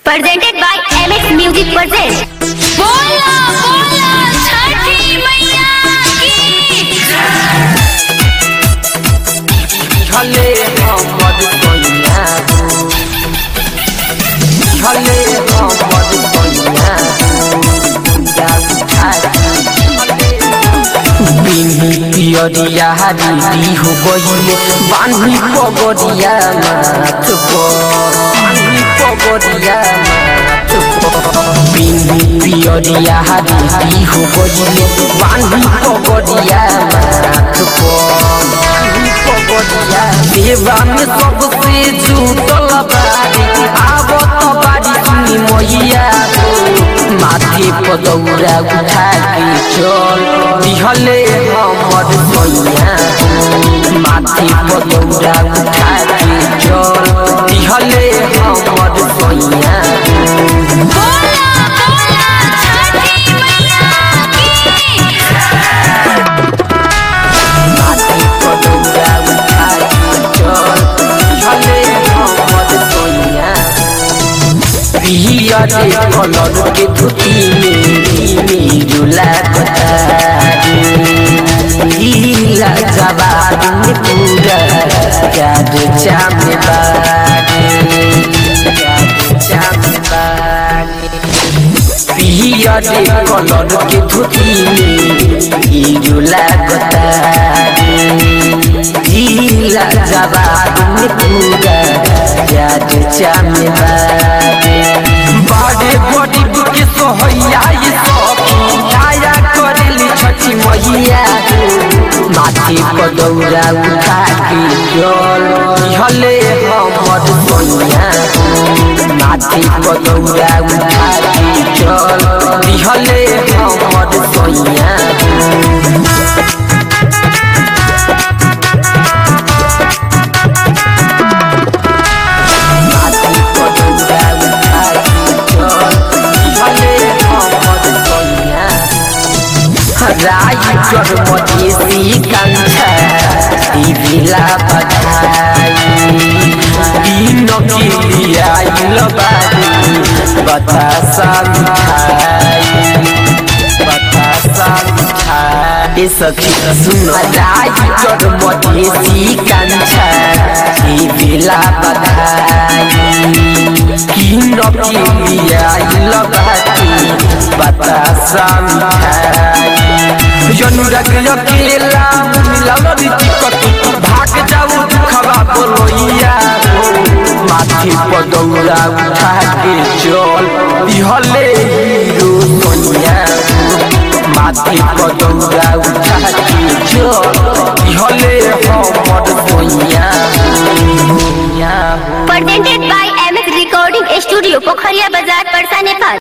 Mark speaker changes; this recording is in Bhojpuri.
Speaker 1: presented by MX Music Presents.
Speaker 2: बोला बोला छठी मैया की
Speaker 3: झले हमर कन्या झले हमर कन्या बिनी पियरिया दीदी हो गइले बान्ही पगरिया माथ पर बान्ही पगरिया माथ पर बिनी पियरिया दीदी हो गइले बान्ही पगरिया माथ पर बान्ही पगरिया देवा में सबसे जुटल बारी आवत बारी सुनी मैया हो माथे पदौरा उठा के चल दिहले हमर सैया माथे पदौरा उठा के चल दिहले हमर सैया
Speaker 2: बोला बोला छठी मैया की
Speaker 3: माथे पदौरा उठा के चल दिहले हमर सैया पिया रे कलर के धुती में मिरुला नीला जवाब में पूरा याद चाम बारे याद चाम बारे पिया रे कलर के धुती में मिरुला नीला जवाब में पूरा याद चाम बारे बारे गरीब के सोहैया ये सखी दया करेली छठी मैया माथे पदौरा उठा के जल हले हमर सोनिया माथे पदौरा उठा के जल दिहले हमर सोनिया माथे पदौरा उठा के जल दिहले हमर सोनिया राई चरमती कांछा दिविला बधाई दिन के लिए आइल बारी बतासा मिठाई बतासा मिठाई ए सखी सुन राई चरमती कांछा दिविला बधाई दिन के लिए आइल बारी बतासा मिठाई अनुराग अकेला मिलल टिकट भाग जाऊ दुखवा बोलोइया माथे पदौरा उठा के चल दिहले हीरो सोनिया माथे पदौरा उठा के चल दिहले हमर Sonia Sonia
Speaker 1: Presented by MX Recording Studio, Pokhariya Bazaar, Parsa, Nepal.